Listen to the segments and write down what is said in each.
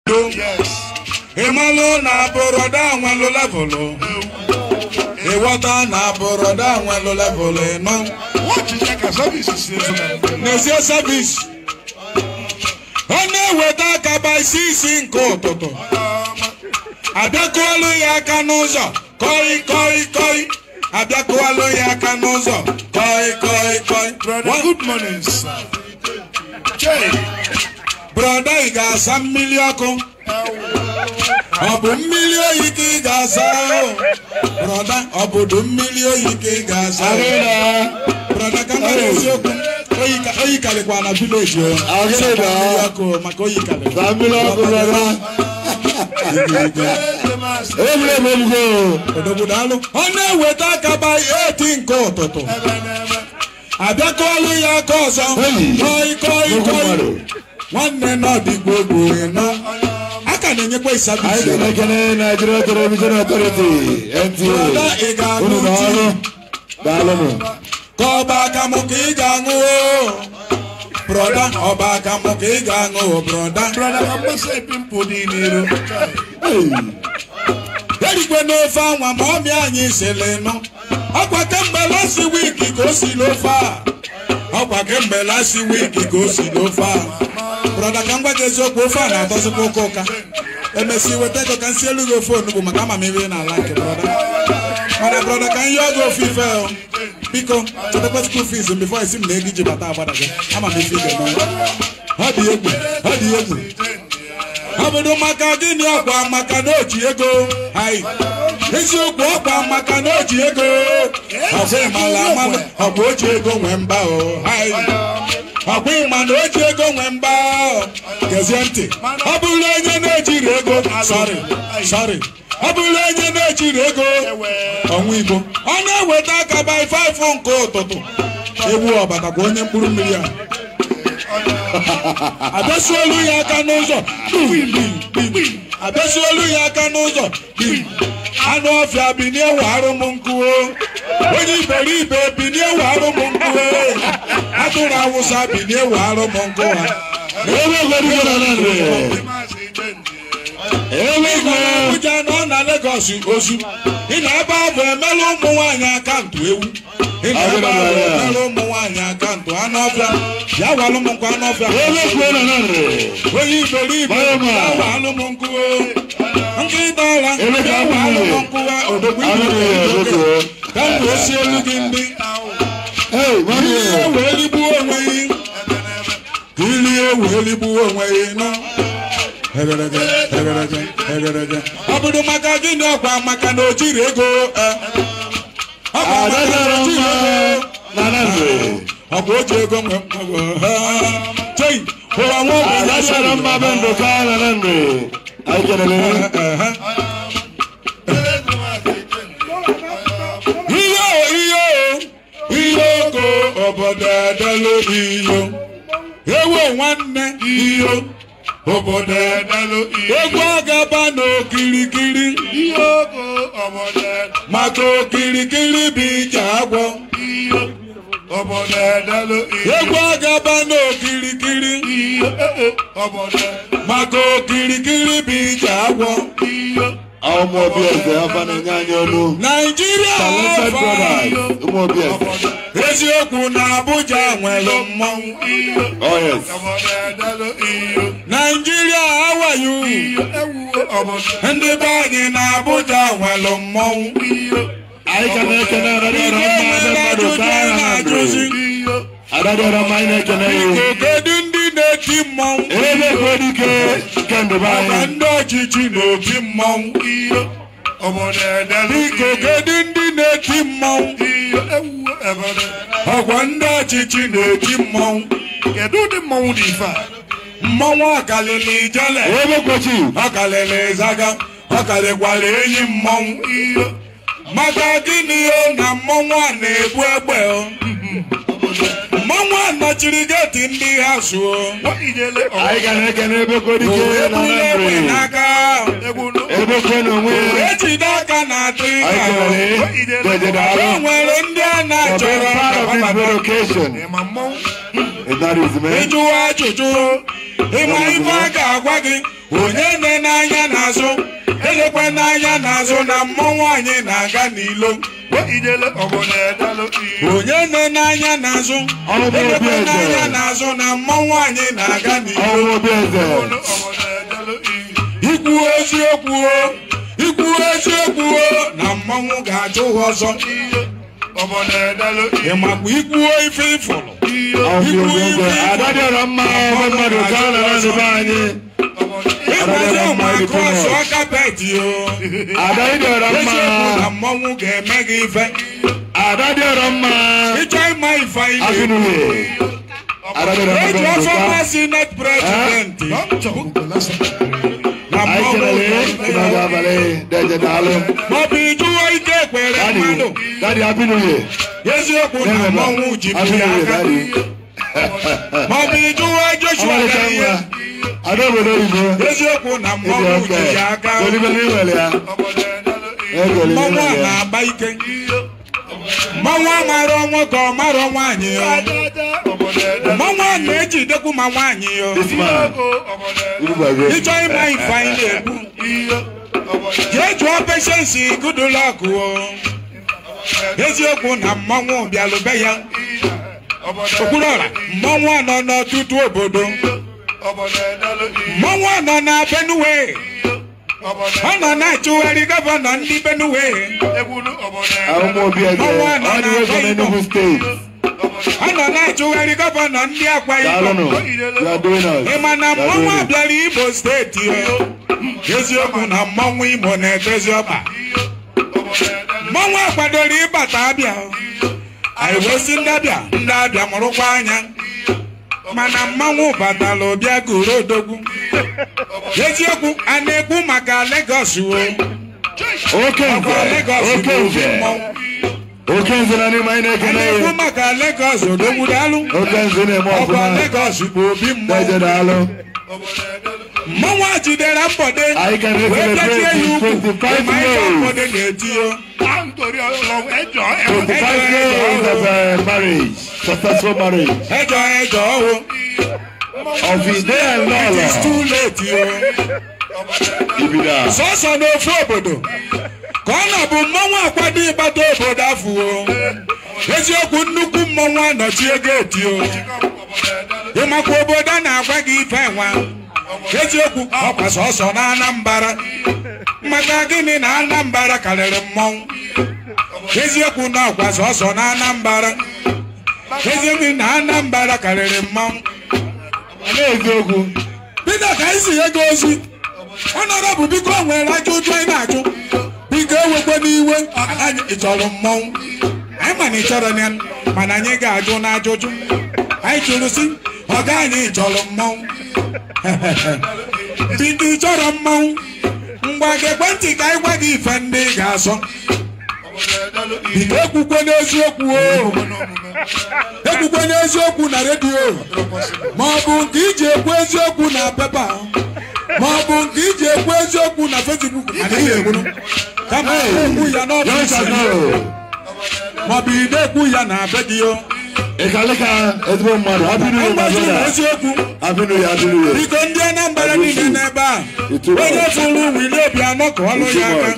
ịmalụ na bụrọda nwelụ levụlụ ịghọta na bụrọda nwelụ levụlụ ịnọ n'ezie savis ọ na-eweta akaba isi isi nke ụtụtụ abịakụọlụ ya aka n'ụzọ kọị kọị kọị abịakụọlụ ya aka n'ụzọ kọị kọị kọị Brother, good morning, sir. Jay, brọda ị ga-asa mmiri ọkụ ọ bụ mmiri oyi ka ị ga-asa o? brọda ọ bụdụ mmiri oyi ka ị ga-asa o? brọda ka mmadụ eziokwu oyi ka- oyi karịkwa na vileji o Agịrị Sapa na. mmiri ọkụ o, maka oyi karịkwa Saa mmiri ọkụ brọda. Ebule m elugo. obodo alụ ọ na-eweta akaba eti nke ụtụtụ abịakọọlụ ya aka ọzọ Hey. kọị kọị Nnukwu kọị mmadụ. nwanne n'ọdịgbo gboo nọ a ka na-enyekwa Anyị isabisi ga-ekene Nigeria Television Authority Brọda, ị NTA. ga-aṅụ Unu na tii? ọrụ. Daalụnụ. ka ọba akamụ ka ị ga-aṅụ o brọda ọba akamụ ka ị ga-aṅụ o brọda brother, I'm not saying people need you. erikwe n'ofe anwa ma ọmịa anyị sịrị nụ ọkwa kemgbe lasi wiki ka o si n'ofe a ọkwa kemgbe lasi wiki ka o si n'ofe a brọda ka m gwa gị eziokwu ofe a na-atọzikwa ụka ụka emesi weta ego ka m si elu gị ofe onugbu maka ama m ebe ị na-ala nke brọda mana brọda ka m yọọ gị ofe ife o biko chetakwa school fees m before esi m na ego iji bata agbada gị ama m ife ị ga-eme ọ dị egwu ọ dị egwu ọ bụrụ maka gịnị ọkwa maka na oji ego anyị eziokwu ọkwa maka na oji ego ọkwa ịmala amala ọkwa oji ego nwee mba o anyị ọkwa ịma na oji ego nwee mba o gezie ntị ọ bụrụ onye na-ejiri ego sọrị sọrị ọ bụrụ onye na-ejiri ego ọnwa igbo ọ na-eweta aka by 5 nke ụtụtụ egbu ọbata kwa onye mkpụrụ mmiri a abịasuolu ya aka n'ụzọ abịasuolu ya aka n'ụzọ anụ ọfịa binie warụ m nkụo onye iberibe binie warụ m nkụo atụrụ awụsa binie warụ m nkụ ha Ebe egwerigo na Nandị. Ebe ịgọ na egwe. Abuja nọ na Legọs ozu ị na ebe ahụ emelụ ụmụ nwaanyị akantụ ewu ị na ebe ahụ emelụ ụmụ nwaanyị akantụ anụ ọfịa ya walụ m nkụ anụ ọfịa Ebe egwe na Nandị. onye iberibe Mama. awa alụmnkwuwe nkịta ọra Emeka awa abụghị. alụmnkwuwe odogwu Abụghị iberibe Ebogo. ka m wee sie elu gị ndị Hey, mami. ilie wee ligbuo onwe gị ka ilie wee ligbuo onwe gị nọ Egerege, egerege, egerege. ọ bụrụ maka gịnị ọkwa maka na o jiri ego eh. Ọ bụ maka na Adadara o jiri mma ego na Nandị. ọ bụ o ji ego nwe mkpagbo chei ụwa nwa ogbenye Adadara mma be Ndụka na Nandị. Anyị kelere. Ehe. ihe o ihe o ihe oko obodo edelu iyo ewo nwanne iyo obodo edelu iyo egwu agaba n'okirikiri maka okirikiri bụ ije agwọ egwu agaba n'okirikiri maka okirikiri bụ ije agwọ Ụmụ obi eze afa na-enye anyị olu. naijiria Talented ọfa brothers. Ụmụ obi eze. eziokwu na abuja nwere mmọnwụ Oh yes. naijiria awayu ndị be anyị na abuja nwere mmọnwụ Anyị ka na-ekene Adadara Igwe mma be nwere Ndụka ajụjụ na na-ajụzi Nandị. Adadara mma anyị na-ekene ya. kedu ndị na-eti mmọnwụ Ebe egwe dike nke Ndụba ọkwa anyị. ndị ọchịchị na-eti mmọnwụ biko kedu ndị na-eti mmọnwụ ọkwa ndị ọchịchị na-eti mmọnwụ Kedu ụdị mmọnwụ dị ife a? mmọnwụ ọkalịla ijele Ebe kwochi. ọkalịla ịzaga ọkalịkwala enyi mmọnwụ maka gịnị o na mmọnwụ a na-ebu egbe o mmọnwụ a nọchiri geti ndị ha suo Anyị ga na-ekene ebe kwo dike na ebula egbe Nandị. n'aka Ebe kwo na onwe ya. ejide aka na atụ Anyị ịga o. kelere. Jeje o daalụ. nwere ndị a For being na-achọrọ part of this ka very occasion. Ma mmọnwụ If that is me. ịjụwa ajụjụ ịma ife a ga-agwa gị onye nne n'anya n'azụ elekwe n'anya n'azụ na mmọnwụ anyị na-aga n'ilo ijele obodo edelu iyo onye nne n'anya n'azụ Ọrụ bụ obi elekwe eze. n'anya n'azụ na mmọnwụ anyị na-aga n'ilo ọnwụ obi eze obodo edelu iyo ikwu eziokwu o ikwu eziokwu o na mmọnwụ ga-achụ ha ọzọ iyo obodo edelu iyo ịmakwa ikwuo ife ịfụrụ iyo ọfụ obi eze ada dịọrọ mma ebe mmadụ ka a nara n'ebe anyị obodo ịgbazi ụmụ akros ọkapeti o ada dịọrọ mma eziokwu na mmọnwụ ga-eme gị ife ada dịọrọ mma ịchọ ịma ife anyị agụnụwe ada dịọrọ mma eji bụ ọfọ ndụka mmasị net prezidenti na anyị mmọnwụ kelele ịnọdụ abalị deje daalụ maọbụ ịjụwa ike ekpere dadi mmadụ dadi abinuwe eziokwu na mmọnwụ ji bi ya abinuwe aka dadi maọbụ ịjụwa joshua ọmalịcha gara ihe nwa ada obodo oyibo eziokwu na ịdị mmọnwụ ọka ji ya aka golibeli nwere ya obodo edelu iyo egolibeli mmọnwụ a nwere ya na-agba ike mmọnwụ amara ọnwa ka ọ mara nwaanyị o ajaja obodo edelu mmọnwụ a na-ejidekwu ma nwaanyị o this man ogo obodo edelu urugbago ịchọ ịma ife anyị na-ekwu iyo obodo jee jụọ peshensi gudulọkụ o eziokwu na mmọnwụ bịalụbe ya obodo okwuruọra mmọnwụ a nọ n'ọtụtụ obodo obodo edelu iyo mmọnwụ a nọ na benue obodo ọ nọ na-achụgharị gọvanọ ndị benue egwulu obodo ahụmụ obi eze ọ dị wezọ n'Enugu steeti ọ nọ na-achụgharị gọvanọ ndị akwa daalụnụ ibom you are doing us ị ma na You are mmọnwụ doing it. abịara imo steeti o eziokwu na mmọnwụ imo na-edozi ọkpa mmọnwụ akwadoro ịbata abịa o. anyị wee sị ndị abịa ndị abịa mụrụkwa anya mana mmanwụ batara ụbịa goro odogwu eziokwu a na-ekwu maka Lagos o oke ọkwa nze Lagos oke bụ obi nze mmọnwụ oke nze na n'ime anyị a na-ekene na-ekwu ya maka Lagos odogwu daalụ oke nze na-eme ọkwa ọfụma Lagos bụ obi deje mmọnwụ daalụ mmọnwụ a jidere mbọde anyị ka wee na-ekele bịachie ya ukwu 25 ịma ife years mbọde na-eti o nítorí ọlọ́run ẹjọ́ 25 years of uh, marriage successful marriage ẹjọ ẹjọ o of ide and it is lọlọ too late o ibida sọsọ n'ofu obodo ka ọ nọ bụ mmọnwụ akwado ịgbata obodo afọ o eziokwu nnukwu mmọnwụ anọchie geeti o ịmakwa obodo a na-agwa gị ife nwa eziokwu ọkwa sọsọ na anambara maka gịnị na anambara karịrị mmọnwụ eziokwu na ọkwa sọsọ na anambara eziokwu na anambara karịrị mmọnwụ na-eziokwu Peter ka anyị si nye gị ozi ọnọdụ biko nwere ajụjụ anyị na-ajụ biko ewekwe n'iwe anyị ị chọrọ mmọnwụ anyị ma na ị chọrọ ya mana anyị ga-ajụ n'ajụjụ anyị jụrụ si ọga anyị chọrọ mmọnwụ biko ị chọrọ mmọnwụ ngwa gị ekwentị ka anyị gwa gị ife ndị ị ga-asọ biko ekwukwe n'eziokwu o ekwukwe n'eziokwu na redio ma ọ bụ nke iji ekwu eziokwu na pepa ma ọ bụ nke iji ekwu eziokwu na fesbuk adịghị ekwuru kama ekwu ya n'ọfịs yọnchano ma ọ bụ ị na-ekwu ya na be gị o ịkalịka ezigbo mmadụ abinuye ma mgbazi na brọda eziokwu abinuye abinuye biko ndị anambra niile n'ebe a onye fụrụ wili obianọ ka ọlụ ya aka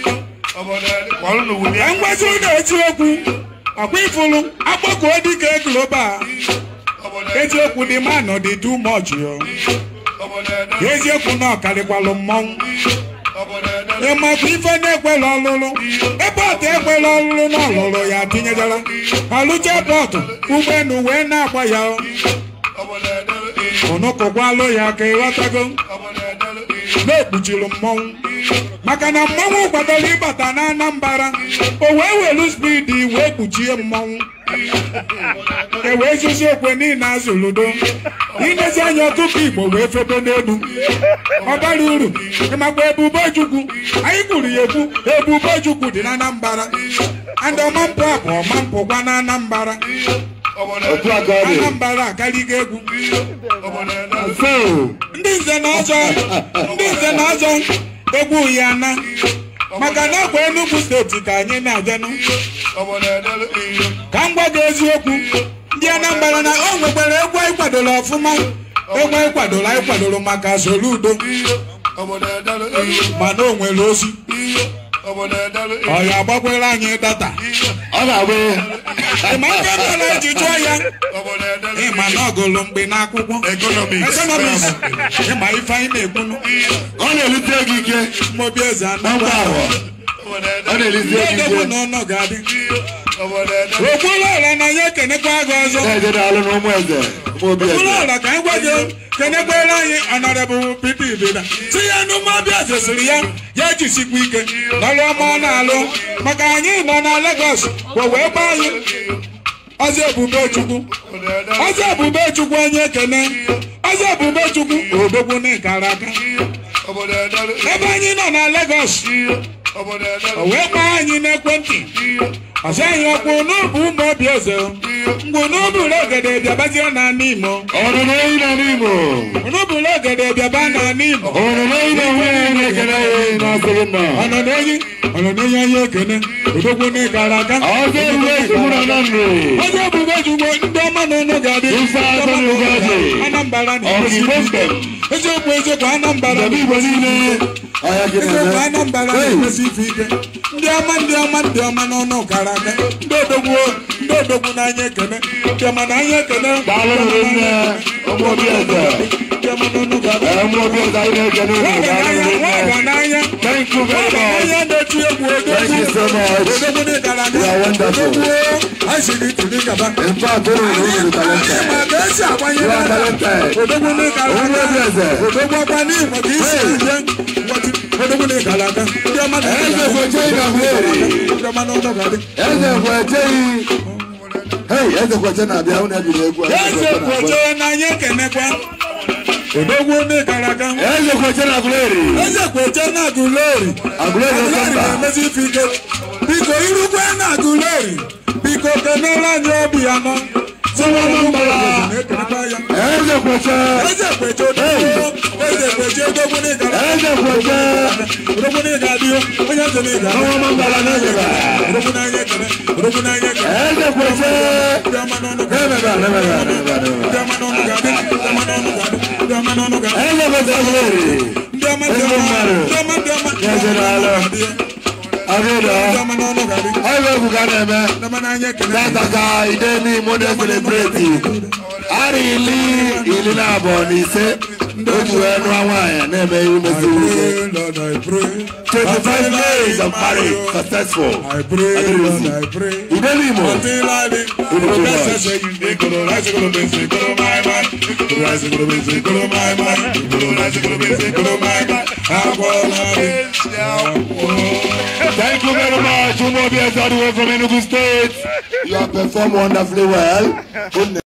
ka mgbazi na eziokwu ọkwa ifụrụ akpọkọ dịka global eziokwu dị manụ dị too much o eziokwu na ọkarịkwalụ mmọnwụ ịmakwa ife na-ekwela ọlụlụ ebe ọtụ ekwela ọlụlụ na ọlụlụ ya tinyejara ọlụcha pọtụ ụgbọelu wee na-agba ya ụnụkụkwalụ ya ka ịghọtago na-ekpuchiri mmọnwụ maka na mmọnwụ kwadoro ịbata na anambara o wee welu spidi wee kpuchie mmọnwụ e wee zuzi okwe niile azụludo inezi anya ọtụtụ igbo wee febe n'elu ọ bara uru ịmakwa ebube chukwu anyị kwuru ya ekwu ebube chukwu dị na anambara and ọmampụ a bụ ọmampụkwa na anambara otu aka ọ dị anambara akarịgo egwu so ndị nze na ọzọ ndị nze na ọzọ egwu ya na maka na ọkwa Enugu steeti ka anyị na-ajenụ ka m gwa gị eziokwu ndị Anambra na o nwekwara egwu anyị kwadoro ọfụma enwe anyị kwadoro anyị kwadoro maka soludo obodo edelu iyo mana o nwere ozi iyo obodo edelu iyo ọ ya agbakwere anyị data ọ ga-abụ ịma nke mere eji jụọ ya obodo edelu ịma na ọgụlụ mgbe n'akwụkwọ economics ekonomis ịma ife anyị na-ekwunu ọ na-elite ego ike mmobi eze na anọ ngwa ahụ obodo ọ edelu na-elite ego edogbu ike na ọnọ ga-adị iyo obodo edelu okwulu ọla na ya ekenekwa gị ọzọ na-eje n'alụ na ụmụ eze ụmụ obi okwulu eze ọla ka anyị gwa gị kenekwere anyị ọnọdụbụ pete ibeda si ya n'ụmụabịa zesiri ya ya jisikwa ike n'ọrụ ọma ọ na-alụ maka anyị nọ na Lagos wee wee gba anyị ọzọ ebube chukwu obodo edelu ọzọ ebube chukwu onye ekene ọzọ ebube chukwu odogwu n'ịkara aka obodo edelu ebe anyị nọ na Lagos obodo o edelu wee kpọọ anyị n'ekwentị ọsị anyị ọkpụ n'ubu ụmụ obi eze mgbe n'uburu ogede bịabazie na Imo ọnụnụ eyi na n'imo n'uburu ogede bịaba na Imo ọnụnụ eyi na nwunye na-ekele ya na-asị gị nna ọnọ n'enyi ọnọ n'enyi anyị ekene odogwu n'ịkara aka ọzọ ebube chukwu na na nri ọzọ ebube chukwu ndị ọma na ụnụ ga-adị Ife atọ na ụgazi. Anambra na Ọgịgbo mbem. eziokwu eziokwu Anambra Ndebe Igbo niile ọhịa gị eziokwu na-eme Anambra na-emesi ife ike ndị ọma ndị ọma ndị ọma n'ọnụ kara aka ndị odogwu ndị odogwu n'anya ekene ndị ọma n'anya ekene daalụ nụrụ nne ụmụ obi eze ndị ọma n'ọnụ ga-adị ee, ụmụ obi eze anyị na-ekele unu Nwa daalụ ọgaranya, nụrụ nwa nne ọgaranya. thank you very much Onye na-eti egwu thank you so much odogwu n'ịkara aka You are wonderful. odogwu anyị si gị tiri gaba in fact unu na unu dị talented ma ka esi agbanye You are n'aka. talented. odogwu n'ịkara Ụmụ obi aka eze. odogwu ọkwa n'Imo ka isi ije odogwu n'ịkara aka ndị ọma na eze kweche ị ga-ahụeri ndị ọma n'ọnụ ga-adị eze kweche hey eze kweche na-abịa unu ebiri egwu a. eze kwoche na anyị ekenekwa odogwu n'ịkara aka eze kweche na agụleri eze kwoche na agụleri agụleri oke agụleri mba na-emezi ife ike biko irukwe na agụleri biko kenere anyị obi ya nọ na-ekenekwa ya eze kweche eze kweche odogwu eze kweche odogwu n'ịkara eze kweche odogwu n'ịga dị onye eze n'ịga ọnwa mambala na-ezeba odogwu n'anya ekene odogwu n'anya ekene eze kweche ndị ọma n'ọnụ ga-adị na-emeba na-emeba na-emeba ndị ọma n'ọnụ ga-adị ndị ọma n'ọnụ ga-adị ndị ọma n'ọnụ ga-adị eze kweche agụleri ndị ọma ndị Ezigbo ọma mmadụ. ndị ọma ndị ọma ndị Eze ọma na-alụ. ga-adị abịa ndị ọma n'ọnụ ga-adị ọyịba egwu ka a na-eme ndị ọma n'anya ekene tata ka ide n'ime ụdị selebreti ara ili ili na abụọ na ise o ji wee nụọ nwaanyị na-eme ihe meziri ike Pray, Lord, I pray. 25 days of marriage successful I pray, Lord, I pray. ide n'imo Until I live, Unu too much. Professor say you dey go to rise, go to base, go to my mind. Go to rise, go to base, go to my mind. Go to rise, go to base, go to my mind. I wanna be. Thank you very much, Umobi all the way from Enugu State. You have performed wonderfully well. Good